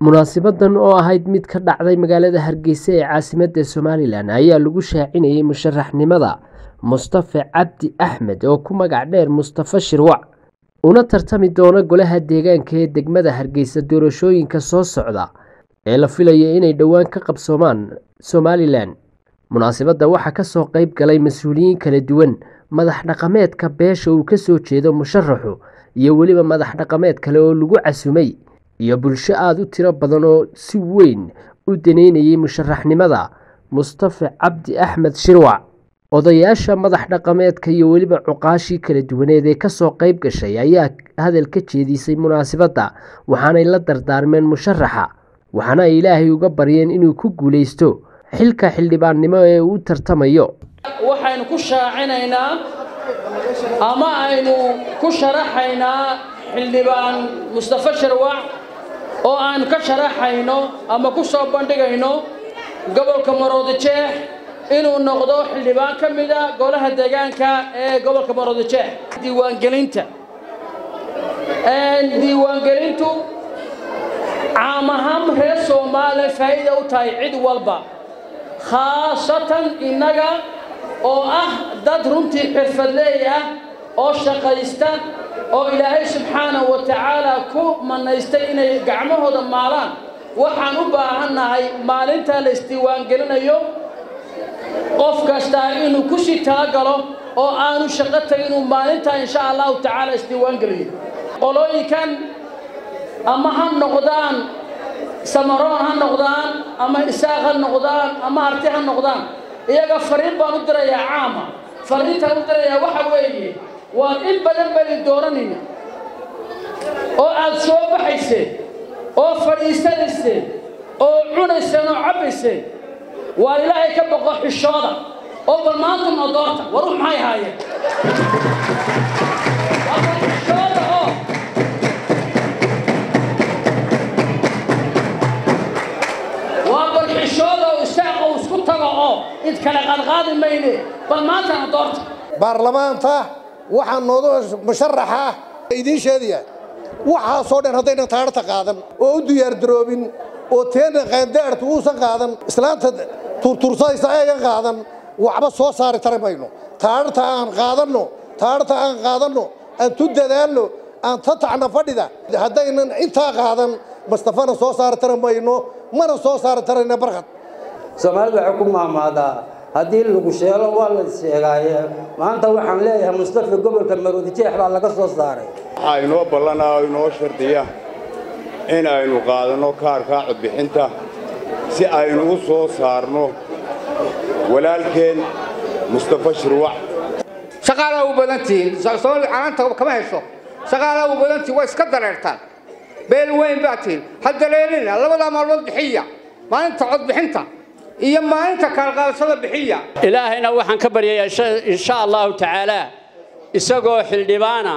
Munaasabaddan oo ahayd mid ka dhacday magaalada Hargeysa ee caasimadda Somalilan ayaa lagu shaacinayay musharaxnimada Mustafa Cabdi Axmed oo ku magac dheer Mustafa Shirwac una tartami doona golaha deegaanka ee degmada Hargeysa doorashooyinka soo socda ee la filayo inay dhowaan ka qabsoomaan Somalilan. Munaasabadda waxaa ka soo qayb galay mas'uuliyiin kala duwan, madax dhaqameedka beesha uu ka soo jeedo musharaxu, iyo weliba madax dhaqameed kale oo lagu casumay, iyo bulsho aad u tiro badan oo si weyn u daneynayay musharaxnimada Mustafa Cabdi Axmed Shirwac. Odayaasha madax dhaqameedka iyo weliba cuqaashii kala duwaneed ee ka soo qayb gashay ayaa hadal ka jeedisay munaasabadda, waxaanay la dardaarmeen musharaxa, waxaana ay Ilaahay uga baryeen inuu ku guuleysto xilka xildhibaannimo ee uu u tartamayo. waxaynu ku shaacinaynaa ama aynu ku sharaxaynaa xildhibaan mustafa shirwac oo aan ka sharaxayno ama ku soo bandhigayno gobolka maroodijeex inuu noqdo xildhibaan ka mida golaha deegaanka ee gobolka maroodijeex diiwaangelinta diiwaangelintu caam ahaan reer soomaaliya faa'iida u tahay cid walba khaasatan innaga oo ah dad runtii xirfadleey ah oo shaqaysta oo ilaahay subxaanahu wa tacaala ku manaystay inay gacmahooda maalaan waxaan u baahannahay maalintaa la isdiiwaangelinayo qof kastaa inuu ku sii talagalo oo aanu shaqo tagin inuu maalintaa insha allahu tacaala isdiiwaangeliyo qolooyinkan ama ha noqdaan samaroon ha noqdaan ama isaaq ha noqdaan ama arti ha noqdaan iyaga fariin baan u dirayaa caama fariintaan u dirayaa waxa weeye waa in badan bani dooranayna oo aad soo baxayseen oo fadhiisanayseen oo cunayseen oo cabbayseen waa ilaahay ka boqo xishooda oo bal maanta noo doorta war ux maxay haayeen waa bal xishooda oo waa bal xishooda oo isaaq oo isku tago oo id kale qaadqaadi mayne bal maantana doorta baarlamaanta waxaa noodu musharaxa idiin sheedaya waxaasoo dhan haddaynan taarta qaadan oo u diyaardaroobin oo teena qaandaartu uusan qaadan islaanta turtursaysa eega qaadan waxba soo saari tari mayno taarta aan qaadanno taarta aan qaadanno aan tu dadaalno aan tatacna fadhida haddaynan intaa qaadan mustafana soo saari tari mayno mana soo saari tarayna barkad soomaalidu waxay ku maamaadaa haddii lagu sheelo waa la sheegaaye maanta waxaan leeyahay mustafa gobolka maroodijeex baa laga soo saaray waxaa inoo ballanaa oo inoo shardiya in aynu qaadanno kaarkaa codbixinta si aynu u soo saarno walaalkeen mustafa shirwac shaqaalaa u badantihiin soomaalida canaanta kama hesho shaqaalaa u badantihiin waa iska dareertaan beel weyn baa tihiin ha dareerina labadaa maalmood bixiya maalinta codbixinta iyo maalinta kaalqaadashada bixiya ilaahayna waxaan ka baryayaa insha allahu tacaalaa isagoo xildhibaana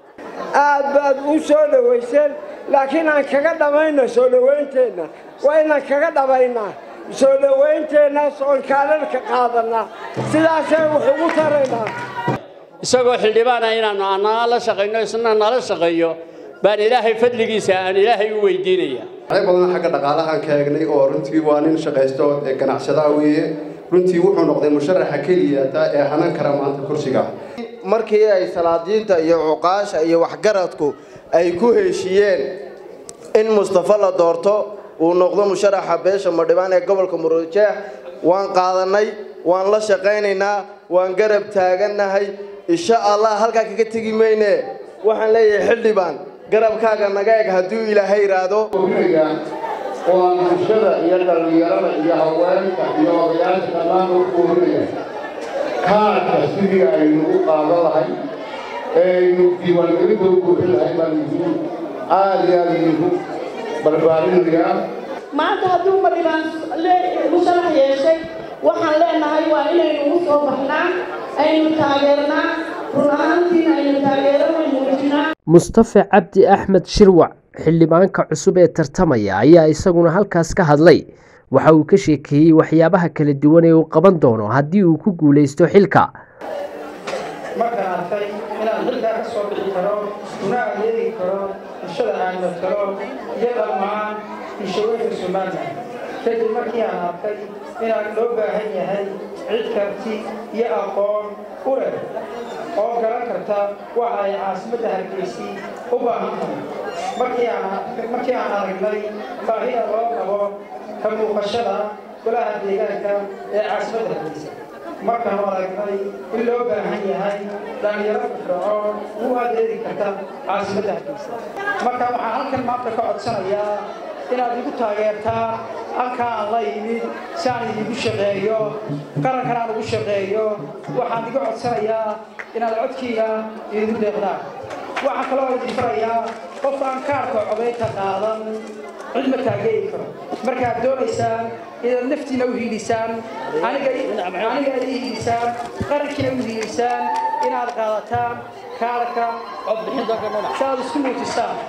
aad baad u soo dhowayseen laakiin aan kaga dhammayno soo dhowaynteenna waa inaan kaga dhammaynaa soo dhowaynteenna soon kaalalka qaadannaa sidaasay wax ugu taraynaa isagoo xildhibaana inaannu anaa la shaqayno isna nala shaqeeyo baan ilaahay fadligiisa aan ilaahay u weydiinaya waxay badan xagga dhaqaalahan ka eegnay oo runtii waa nin shaqaysto ee ganacsadaa weeye runtii wuxuu noqday musharaxa keliya ee hanan kara maanta kursiga markii ay salaadiinta iyo cuqaasha iyo waxgaradku ay ku heshiiyeen in mustafa la doorto uu noqdo musharaxa beesha madhibaan ee gobolka murujeex waan qaadanay waan la shaqaynaynaa waan garab taagannahay insha allah halkaa kaga tegi mayne waxaan leeyahay xildhibaan garabkaaga naga eg hadduu ilaahay iraado oo aan bulshada iyo dhallinyarada iyo haweenka iyo odayaasha dhammaan u kuurinaya kaarka sidii aynu u qaadan lahay ee aynu diiwaangelinta u buuxin lahay baan idinku aad iyo aad idinku barbaarinaya maanta hadduu madhibaan musharax yeeshay waxaan leenahay waa inaynu ugu soo baxnaa aynu taageernaa run ahaantiina aynu taageerana muujinaa Mustafa Cabdi Axmed Shirwac xildhibaanka cusub ee tartamaya ayaa isaguna halkaas ka hadlay waxa uu ka sheekeeyey waxyaabaha kala duwan ee uu qaban doono haddii uu ku guuleysto xilka markaan arkay inaan xilkaa ka soo bixi karo una adeegi karo bulshada aan matalo iyo dhammaan bulshooyinka somalilan kadib markii aan arkay inaan loo baahan yahay cid karti iyo aqoon u leh oo garan karta waxa ay caasimadda hargeysi u baahan tahay markii aan markii aan aragnay baahida loo qabo ka muuqashada golaha deegaanka ee caasimadda hargeysa markaan aragnay in loo baahan yahay dhalinyaro firfircoon u adeegi karta caasimadda hargeysa marka waxaan halkan maanta ka codsanayaa inaad igu taageertaan halkaa aan la yimid si aan idigu shaqeeyo qarankan aan ugu shaqeeyo waxaan iga codsanayaa inaad codkiiga idigu deeqdaan waxaan kaloo idin farayaa qof aan kaarka codaynta qaadan cid ma taageeri karo markaad doonaysaan inaad naftiina u hiilisaan aniga aniga ii hiilisaan qarankiina u hiilisaan inaad qaadataan kaarka codbixinta si aad isku muujisaan